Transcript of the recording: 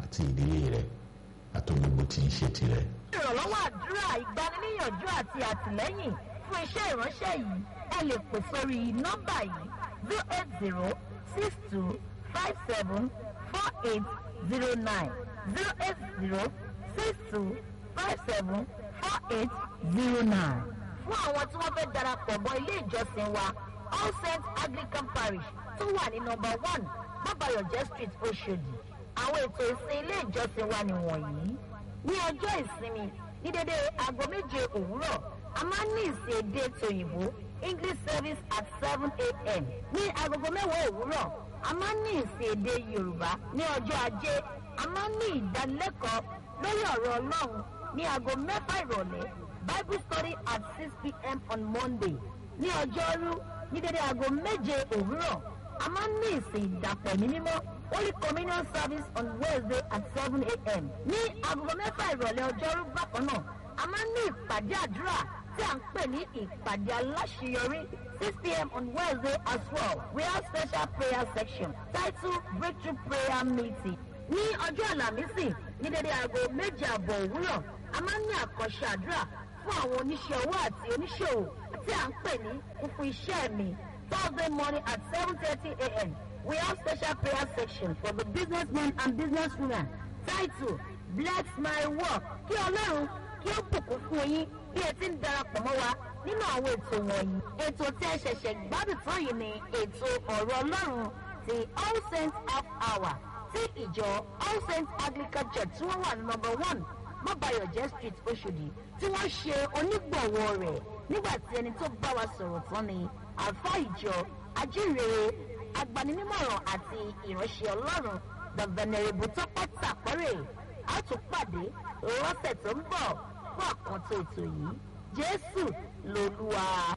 àti ìdílé rẹ̀ àti gbogbo tí ń ṣe tirẹ̀. ìrànlọ́wọ́ àdúrà ìgbaniníyànjú àti àtìlẹ́yìn fún iṣẹ́ ìránṣẹ́ yìí ẹ lè pè sórí nọ́mbà yìí zero eight zero six two five seven four eight zero nine zero eight zero six two five seven four eight zero nine. fún àwọn tí wọ́n fẹ́ darapọ̀ mọ́ ilé ìjọsìn wa all saints anglican parish tó wà ní nọ́mbà one bàbáyọ̀jẹ́ street oṣòdì àwọn ètò ìsìn ilé ìjọsìn wa nìwọ̀nyí ní ọjọ́ ìsinmi ní dédé aago méje òwúrọ̀ a máa ń ní ìsìn èdè tòyìnbó english service at seven a.m. ní agogo mẹ́wàá òwúrọ̀ a máa ń ní ìsìn èdè yorùbá ní ọjọ́ ajé a máa ń ní ìdánilẹ́kọ̀ọ́ lórí ọ̀rọ̀ ọlọ́run ní aago mẹ́fà ìrọ̀lẹ́ bible study at six p.m. on monday ní ọjọ́rú ní dédé aago méje òwúrọ̀ a máa ń ní ìsìn ìdàpọ̀ ní mímọ́ holy communion service on wednesday at seven a.m. ní agogo mẹ́fà ìrọ̀lẹ́ ọjọ́rú bákan náà a máa ń ní ìpàdé àdúrà tí à ń pè ní ìpàdé aláṣeyọrí six pm on wednesday as well we have special prayer section titled breakthrough prayer meeting ní ọjọ́ àlàmísì ní dédé aago méje àbọ̀ òwúrọ̀ a máa ń ní àkànṣe àdúrà fún àwọn oníṣẹ́ owó àti oníṣòwò tí à ń pè ní kúkú iṣẹ́ mi thursday morning at seven thirty a.m. we have special prayer section for the businessmen and businesswomen titled bless my work kí ọlọ́run kí ó bùkún fún yín bí ẹ ti ń darapọ̀ mọ́ wa nínú àwọn ètò wọ̀nyí. ètò tí ẹ ṣẹ̀ṣẹ̀ gbádùn tán yìí ni ètò ọ̀rọ̀ ọlọ́run ti all saints half hour tí ìjọ all saints anglican church tí wọ́n wà ní number one mọ́bàyọ̀jẹ́ street oṣòdì tí wọ́n ṣe onígbọ̀wọ́ rẹ̀ nígbà tí ẹni tó bá wa sọ̀rọ̀ tán ni àfa ìjọ ajínrere agbaninímọ̀ràn àti ìránṣẹ́ ọlọ́run the venerable tọ́pẹ́ tàpẹ́rẹ́ a tún pàdé lọ́sẹ̀ tó ń bọ̀ fún àkàntó ètò yìí jésù lolúwa.